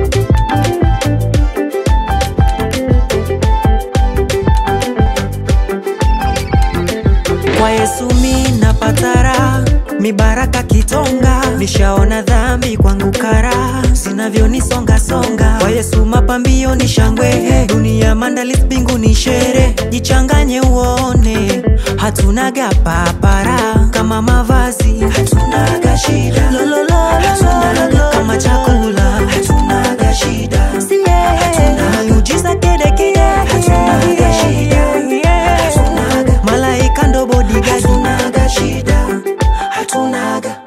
Kwa Yesu mi napata raha, mibaraka kitonga, nishaona dhambi kwangu kara, zinavyonisonga songa. Kwa Yesu mapambio ni shangwe, dunia mandali mbinguni shere, jichanganye uone, hatunaga papara kama mavazi, hatunaga shida Lolololololo, kama chakula, hatunaga shida Hatuna miujiza kedekide, hatunaga shida malaika ndo bodyguard, hatunaga shida, hatunaga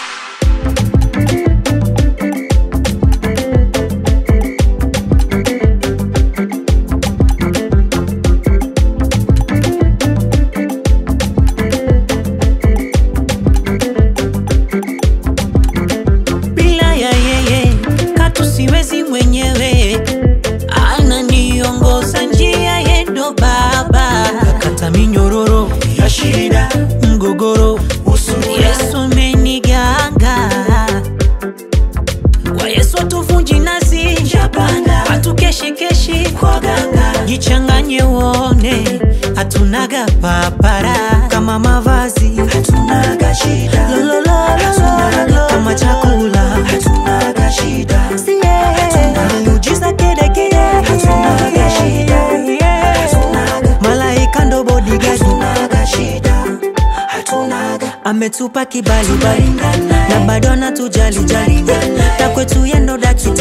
bila ya yeye katu siwezi mwenyewe ananiongoza njia yendo baba kata minyororo ya shida mgogoro yesu ameniganga kwa yesu atuvunji nasi hatukeshikeshi kwa ganga jichanganye uone hatunaga papara kama mavazi hatunaga shida Lololololo, kama chakula hatunaga shida Hatuna miujiza kedekede hatunaga shida malaika ndo bodyguard hatunaga shida hatunaga ametupa kibali bali na bado anatujali jali na kwetu yendo dakitari